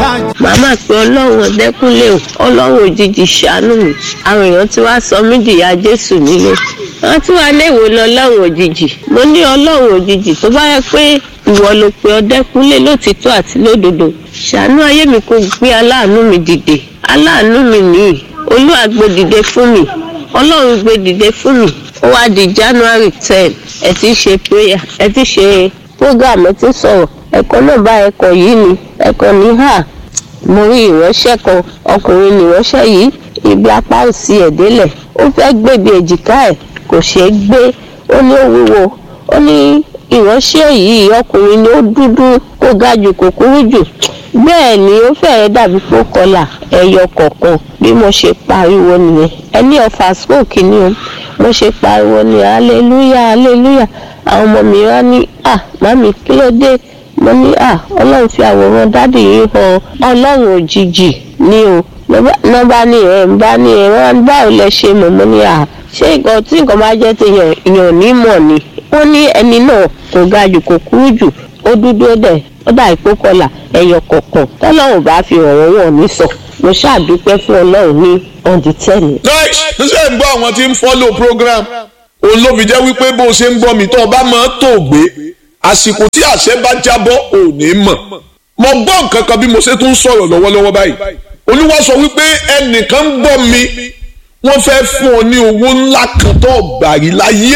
màmá pé ọlọ́run ọ̀dẹ́kúnlé o ọlọ́run òjijì ṣàánú mi àwọn èèyàn tí wàá sọ mí dìyà jésù nílé wọn tí wàá léèwé lọ ọlọ́run òjijì mo ní ọlọ́run òjijì tó bá yẹ pé ìwọ ló pe ọ̀dẹ́kúnlé lótìtọ́ àti lódodo ṣàánú ayé mi kò gbé aláàánú mi dìde aláàánú mi nìyí olúwa gbé dìde fún mi ọlọ́run gbé dìde fún mi ó wá di january ten ẹ ti ṣe prayer ẹ ti ṣe program ẹ ti sọ̀rọ̀ ẹ̀kọ́ náà bá ẹ̀kọ́ yìí ni ẹ̀kọ́ ní hà mo rí ìránṣẹ́ kan ọkùnrin nìránṣẹ́ yìí ibi apá òsì ẹ̀ délẹ̀ ó fẹ́ gbèbí èjìká ẹ̀ kò ṣeé gbé ó ní ó wúwo ó ní ìránṣẹ́ yìí ọkùnrin ni ó dúdú kó ga jù kò kúrú jù bẹ́ẹ̀ ni ó fẹ́ẹ́ dàbí pé ó kọlà ẹyọ kọ̀ọ̀kan bí mo ṣe pariwo nìyẹn ẹni ọ̀fà smoke ni o mo ṣe pariwo ní hallelujah hallelujah àwọn ọmọ mi wá ní à màmí kí ló dé mo ní à ọlọ́run fi àwòrán dádì yìí hàn ọlọ́run òjijì ni o nọ́mbà ní ẹ̀ ń bá ní ẹ̀ wọ́n báwo lẹ ṣe mọ̀ mo ní à ṣé nǹkan tí nǹkan bá jẹ́ ti yàn yàn ní mọ̀ ni wọ́n ní ẹni náà kò ga jù kò kúrú jù ó dúdú ó dẹ̀ ó dà ìpó kọlà ẹyọ kọ̀ọ̀kan tọ́lọ́run bá fi ọ̀rọ̀ wọn ní sọ mo ṣàdúpẹ́ fún ọlọ́run ní ọ̀dì tẹ́lẹ̀. nice ṣe ń gbọ́ àwọn tí ń follow program òun ló fi jẹ́ wípé bó o ṣe ń gbọ́ mi tó o bá máa tó gbé àsìkò tí àṣẹ bá jábọ́ ò ní mọ̀ mo gbọ́ nǹkan kan bí mo ṣe tún sọ̀rọ̀ lọ́wọ́lọ́wọ́ báyìí olúwa sọ wípé ẹnìkan ń gbọ́ mi wọ́n fẹ́ fún ọ ní owó ńlá kan tó gbàrí láyé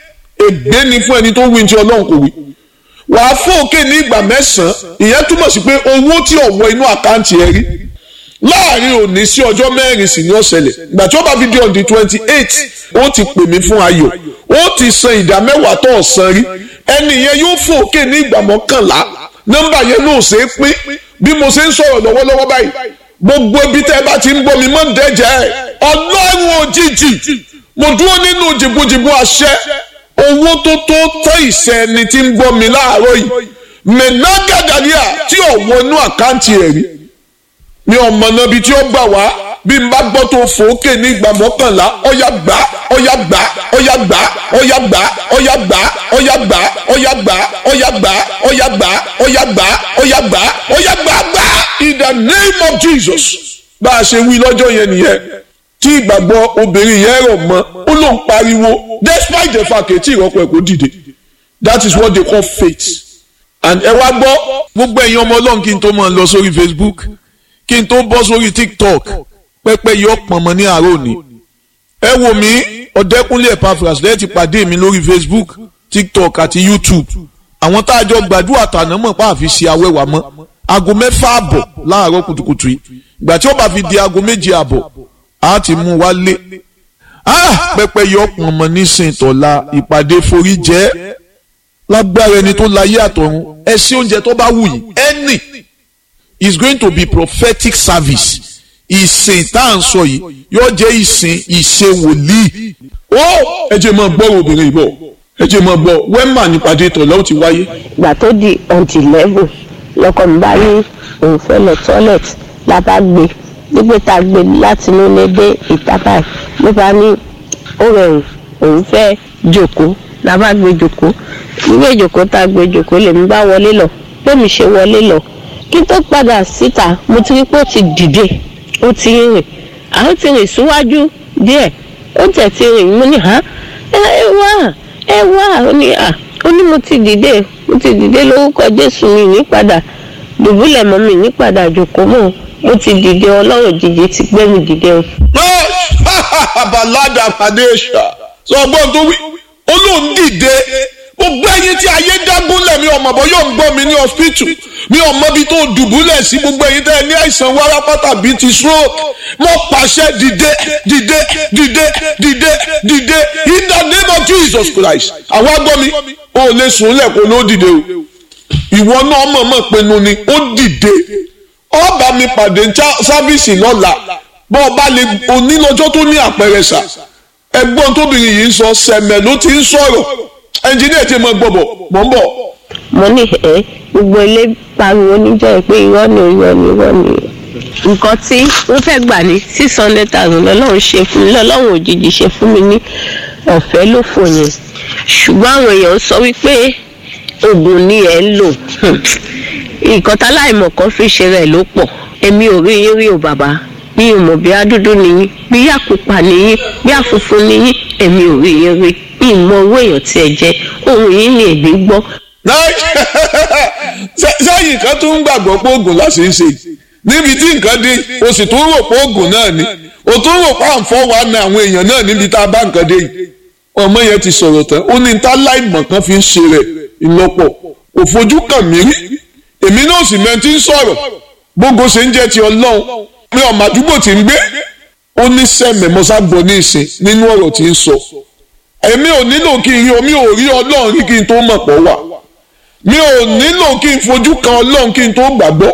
ègbé ni fún ẹni tó wí ní ti ọlọ́run kò wí wàá fún òkè ní ìgbà mẹ́sàn-án ìyẹn túmọ̀ sí pé owó tí ọ̀wọ́ inú àkáǹtì ẹ rí láàrin òní sí ọjọ́ mẹ́rin sì ní ọ̀sẹ̀lẹ̀ ìgbà tí ó bá fi di on the twenty eight ó ti pè mí fún ayọ̀ ó ti san ìdá mẹ́wàá tó ọ̀sán rí ẹni yẹn yóò fún òkè ní ìgbà mọ́kànlá nọ́mbà yẹn náà ṣe é pín bí mo ṣe ń sọ̀rọ̀ lọ́wọ́lọ́wọ́ báyìí gbogbo ibi tẹ́ ẹ bá ti ń gbọ́ mi mọ́ ń dẹ́jẹ́ ẹ̀ ọlọ́run òjijì mo dúró nínú jìbùjìbù àṣẹ owó tó tó tọ́ ìṣẹ́ ẹni tí ń gbọ́ mi láàárọ̀ yìí mẹ́nàgàdàríà tí ò wọnú àkáǹtì ẹ̀ rí mi ò mọ̀nà bí tí ó gbà wá bí n bá gbọ́ tó fòókè ní ìgbà mọ́kànlá ọ̀yà gbà ọ̀yà gbà ọ̀yà gbà ọ̀yà gbà ọ̀yà gbà ọ̀yà gbà ọ̀yà gbà ọ̀yà gbà ọ̀yà gbà ọ̀yà gbà ọ̀yà gbà ọ̀yà gbà gbà in the name of Jesus bá a ṣe wí lọ́jọ́ yẹn nìyẹn tí ìgbàgbọ́ obìnrin yẹn rọ̀ mọ́ ó ló ń pariwo despite the fact tí ìrọ́pọ̀ ẹ̀ kò dìde that is what they call faith and ẹ wá gbọ́ gbogbo ẹ̀yin ọmọ ọlọ́run kí n tó máa lọ sórí Facebook kí n tó bọ́ sórí TikTok pẹ́pẹ́ yọ pọ̀nmọ́ ní àárọ̀ òní ẹ wò mí ọ̀dẹ́kúnlé Epaphras lẹ́yìn ti pàdé mi lórí Facebook TikTok àti YouTube àwọn tá a jọ gbàdúrà tàná mọ̀ pa àfi ṣe awẹ́wà mọ́ aago mẹ́fà àbọ̀ láàárọ̀ kùtùkùtù yìí ìgbà tí ó bá fi di aago méje àbọ̀ a ti mú wa lé pẹpẹ yọ pọnmọ nísìnyí tọ́la ìpàdé forí jẹ́ lágbára ẹni tó láyé àtọ̀run ẹ sí oúnjẹ tó bá wù yìí ẹnì is going to be prophetic service ìsìn tá à ń sọ yìí yóò jẹ́ ìsìn ìṣe wòlíì ó ẹ jẹ́ máa gbọ́ obìnrin ìbọ̀ ẹ jẹ́ máa gbọ́ wẹ́mà nípàdé tọ̀la ó ti wáyé. ìgbà tó di ọ̀ǹtì level lọkọ mi bá ní òun fẹ́ lọ toilet la bá gbé nígbà tá a gbé láti inú ilé dé ìta báyìí ló bá ní ó rẹrùn òun fẹ́ jòkó la bá gbé jòkó nígbà jòkó tá a gbé jòkó lèmi bá wọlé lọ bẹ́ẹ̀mi ṣe wọlé lọ kí tó padà síta mo ti rí pé ó ti dìde ó ti rìn àwọn ti rìn síwájú díẹ̀ ó tẹ̀ ti rìn mo ní hàn ẹ wá ẹ wá ó ní à ó ní mo ti dìde mo ti dìde lórúkọ Jésù mi ní padà dùbúlẹ̀ mọ́ mi ní padà jòkó mọ́ mo ti dìde ọlọ́run jíjẹ ti gbé mi dìde o. balada padesha sọgbọ́n tó wí olóhùn dìde gbogbo ẹyin tí ayé dágúnlẹ̀ mi ọmọ bọ́ yóò ń gbọ́ mi ní hospital mi ò mọ ibi tó dùbúlẹ̀ sí gbogbo ẹyin tẹ́ ẹ ní àìsàn wárápátá bíi ti stroke mo pàṣẹ dìde dìde dìde dìde dìde in the name of Jesus Christ àwọn agbọ́ mi ò lè sùn lẹ́kọ̀ọ́ ló dìde o ìwọ náà mọ̀ọ́mọ̀ pinnu ni ó dìde ọba mi pàdé sáfíìsì lọ́la bọ́ ọba lè onílọ́jọ́ tó ní àpẹẹrẹ sà ẹgbọ́n tóbìnrin yìí ń sọ sẹ̀mẹ̀ ló ti ń sọ̀rọ̀ ẹnjìníà ti mọ gbọ́bọ̀ mọ̀ ń bọ̀. mo ní ẹ gbogbo ilé pariwo níjọ́ pé irọ́ ni irọ́ ni irọ́ ni nǹkan tí wọ́n fẹ́ gbà ní six hundred thousand lọ́lọ́run ṣe fún mi lọ́lọ́run òjijì ṣe fún mi ní ọ̀fẹ́ ló fò yẹn ṣùgbọ́n àwọn èèyàn sọ wípé oògùn ni ẹ̀ ń lò nǹkan táláìmọ̀ kan fi ṣe rẹ̀ ló pọ̀ èmi ò rí yín rí o bàbá mi ò mọ̀ bí adúdú nìyí bí àpupa nìyí bí àfunfun nìyí èmi ò rí yín rí mi mọ owó èèyàn tí ẹ jẹ ohun yìí ni èmi gbọ́. sẹ́yìn kan tún ń gbàgbọ́ pé oògùn láti ń ṣe níbi tí nǹkan dé o sì tún rò pé oògùn náà ni o tún rò pé à ń fọ́ wa na àwọn èèyàn náà níbi tá a bá nǹkan dé yìí ọmọ yẹn ti sọ̀rọ̀ tán ó ní ta láìmọ̀ kan fi ń ṣe rẹ̀ ìlọ́pọ̀ kò fojú kàn mí rí èmi náà sì mẹ́ ti ń sọ̀rọ̀ gbogbo ṣe ń jẹ́ ti ọlọ́run pé ọmọ àdúgbò ti ń gbé ó ní sẹ́mẹ̀ mọ́sá gbọ́ ní ìsìn nínú ọ̀rọ̀ tí ń sọ èmi ò nílò kí n rí omi ò rí ọlọ́run rí kí n tó mọ̀ pọ̀ wà mi ò nílò kí n fojú kan ọlọ́run kí n tó gbàgbọ́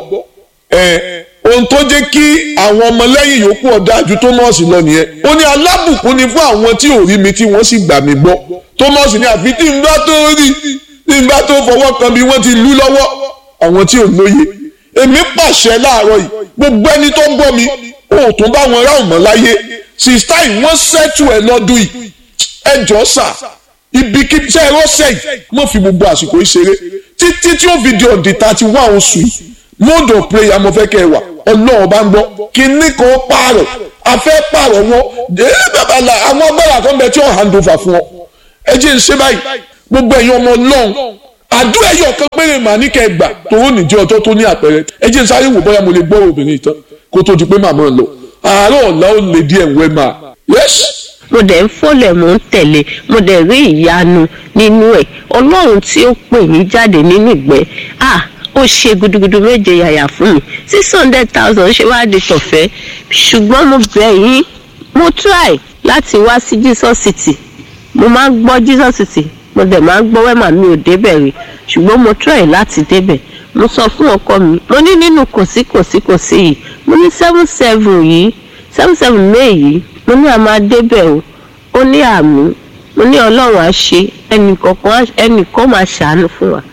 ẹ̀ ohun tó jẹ́ kí àwọn ọmọlẹ́yìn yòókù ọ̀dájú Tómọ́ọ̀sì lọ nìyẹn ó ní alábùkún ni fún àwọn tí ò rí mi tí wọ́n sì gbà mí gbọ́ Tómọ́ọ̀sì ní àfi tí n bá tó rí tí n bá tó fọwọ́ kan bí wọ́n ti lú lọ́wọ́ àwọn tí ò lóye èmi pàṣẹ láàárọ̀ yìí gbogbo ẹni tó gbọ́ mi ò tún bá wọn ráhùn mọ́ láyé sista yìí wọ́n ṣẹ́tù ẹ̀ lọ́dún yìí ẹ jọ sà ibikíbi tẹ́ ẹ rọ́ṣẹ̀ yìí wọ́n fi gbogbo àsìkò yìí ṣeré títí tí ó fi di ọ̀dì thirty one oṣù yìí mode of prayer mo fẹ́ kẹ́ ẹ wà ọlọ́run bá ń gbọ́ kíní kan pààrọ̀ afẹ́ pààrọ̀ wọn ee bàbá la àwọn agbára kan bẹ tí ó hand over fún ọ ẹ jẹ́ ń ṣe báyìí gbogbo ẹ̀yin ọmọ ọlọ́run àdúrà ẹ̀yọ̀ kan péré màá ní kẹ́ ẹ gbà tòun nìjẹ́ ọjọ́ tó ní àpẹẹrẹ ẹ jẹ́ ń sáré wò bóyá mo lè gbọ́ obìnrin tán kó tó di pé màmá lọ àárọ̀ ọ̀la ó lè díẹ̀ wẹ́ máa yes mo dẹ̀ ń fọ́lẹ̀ mò ń tẹ̀lé mo dẹ̀ rí ìyanu nínú ẹ̀ ọlọ́run tí ó pè mí jáde nínú ìgbẹ́ ah ó ṣe gudugudu méje yàyà fún mi six hundred thousand ṣe wá di tọ̀fẹ́ ṣùgbọ́n mo bẹ̀ yín mo try láti wá sí Jesus City mo máa ń gbọ́ Jesus City mo dẹ̀ máa ń gbọ́ wẹ́mà mi ò débẹ̀ rí ṣùgbọ́n mo try láti débẹ̀ mo sọ fún ọkọ mi mo ní nínú kòsí kòsí kòsí yìí mo ní seven seven yìí seven seven may yìí mo ní a máa débẹ̀ o ó ní àmì mo ní ọlọ́run á ṣe ẹnìkọ̀ọ̀kan ẹnìkan máa ṣàánú fún wa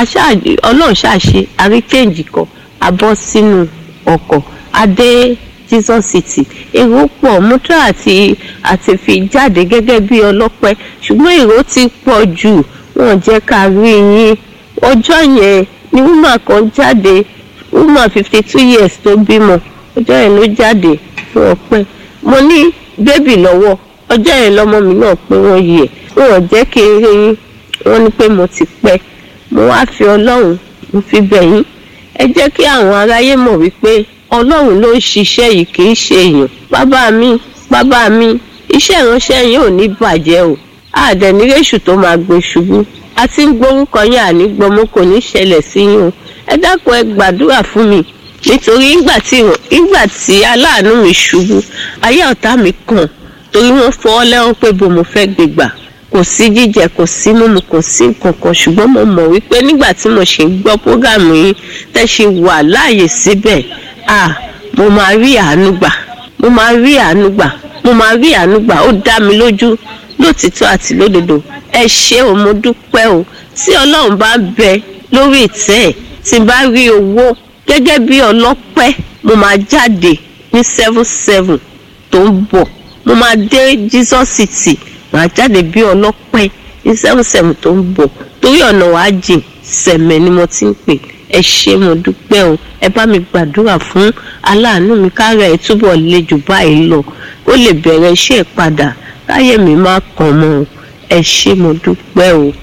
ọlọ́run ṣàṣe àríkèjì kan a bọ́ sínú ọkọ̀ adé Jesus City èrò pọ̀ mọ́tò àti àti fi jáde gẹ́gẹ́ bí ọlọ́pẹ́ ṣùgbọ́n èrò ti pọ̀ jù wọ́n jẹ́ ká rí yín ọjọ́ yẹn ni woman kan jáde woman fifty two years tó bímọ ọjọ́ yẹn ló jáde fún ọpẹ́ mo ní bébì lọ́wọ́ ọjọ́ yẹn lọ́mọ mi náà pé wọ́n yí ẹ̀ wọ́n jẹ́ kí n rí yín wọ́n ní pé mo ti pẹ́ mo wá fi ọlọ́run mo fi bẹ̀ yín ẹ jẹ́ kí àwọn aráyé mọ̀ wípé ọlọ́run ló ń ṣiṣẹ́ yìí kì í ṣe èèyàn bàbá mi bàbá mi iṣẹ́ ìránṣẹ́ yín ò ní bàjẹ́ o àdẹ̀nírèṣù tó máa gbé ṣubú a ti ń gbórúkọ yín àní gbọmọ kò ní ṣẹlẹ̀ sí yín o ẹ dákun ẹ gbàdúrà fún mi nítorí ìgbà tí ìgbà tí aláàánú mi ṣubú ayé ọ̀tá mi kàn torí wọ́n fọwọ́ lẹ́wọ̀n pé bò mo fẹ́ gbégbà kò sí jíjẹ kò sí mímu kò sí nǹkankan ṣùgbọ́n mo mọ̀ wípé nígbà tí mo ṣe ń gbọ́ prógàmù yín tẹ́ ṣe wà láàyè síbẹ̀ à mo máa rí àánú gbà mo máa rí àánú gbà mo máa rí àánú gbà ó dá mi lójú lótìtọ́ àti lódodo ẹ ṣé o mo dúpẹ́ o tí ọlọ́run bá bẹ lórí ìtẹ́ ẹ̀ tí n bá rí owó gẹ́gẹ́ bí ọlọ́pẹ́ mo máa jáde ní seven seven tó ń bọ̀ mo máa dé Jesus City màá jáde bí ọlọ́pẹ́ ní seven seven tó ń bọ̀ torí ọ̀nà wàá jìn sẹ̀mẹ̀ ni mo ti ń pè ẹ ṣé mo dúpẹ́ o ẹ bá mi gbàdúrà fún aláàánú mi kára ẹ̀ túbọ̀ le jù báyìí lọ ó lè bẹ̀rẹ̀ iṣẹ́ padà káyé mi má kàn mọ́ o ẹ ṣé mo dúpẹ́ o